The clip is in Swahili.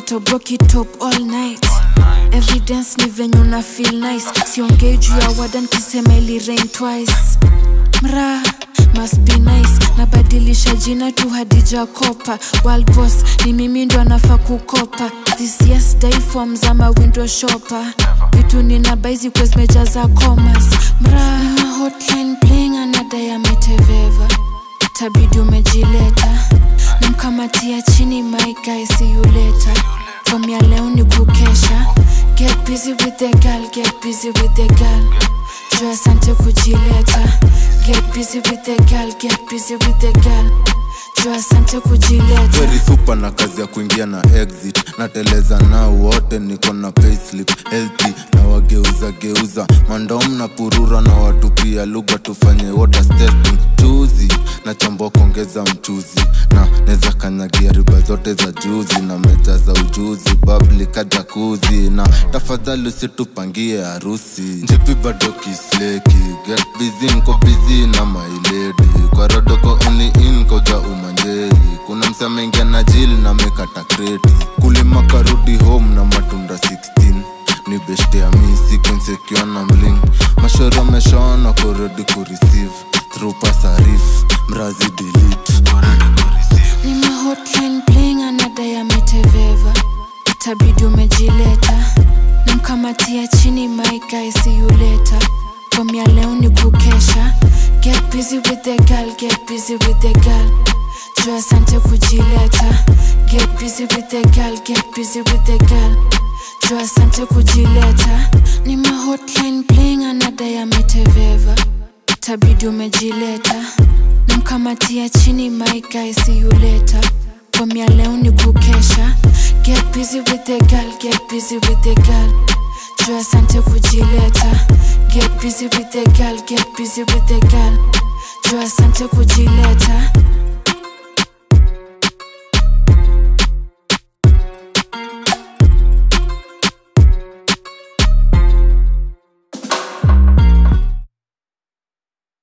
nitoboki top all night evidence ni venye una feel nice siongei juu ya wadan kisema ili rain twice mra must be nice nabadilisha jina tu hadija kopa World boss ni mimi ndo anafaa kukopa this yes day forms ama window shopper vitu nina baizi kwa zimejaza commas mra nina hotline playing anadai ameteveva tabidi umejileta namkamatia chini my guy see you later from ya leo ni kukesha get busy with the girl get busy with the girl juu asante kujileta get busy with the girl get busy with the girl juu asante kujileta very super na kazi ya kuingia na exit nateleza nao wote niko na payslip healthy na wageuza geuza mandom na purura na watu pia lugha tufanye waters testing chuzi na chambua kuongeza mchuzi na neza kanyagia riba zote za juzi na meja za ujuzi babli kajakuzi na tafadhali usitupangie harusi njipi bado kisleki get busy nko busy na mailedi kwa rodoko only in koja umanjei kuna msamengia na jili na mekata kreti kulima karudi home na matunda 16 ni beshte ya mi sequencekiwa na mling mashoro ameshaona kuredi kureceive through pasarif mrazi delete nina hotline playing anadai ameteveva itabidi umejileta namkamatia chini my guy see you later from ya leo ni kukesha get busy with the girl get busy with the girl juu asante kujileta get busy with the girl get busy with the girl juu asante kujileta ni ma hotline playing anadai ameteveva itabidi umejileta namkamatia chini my guy see you later from ya leo ni kukesha get busy with the girl get busy with the girl juu asante kujileta get busy with the girl get busy with the girl juu asante kujileta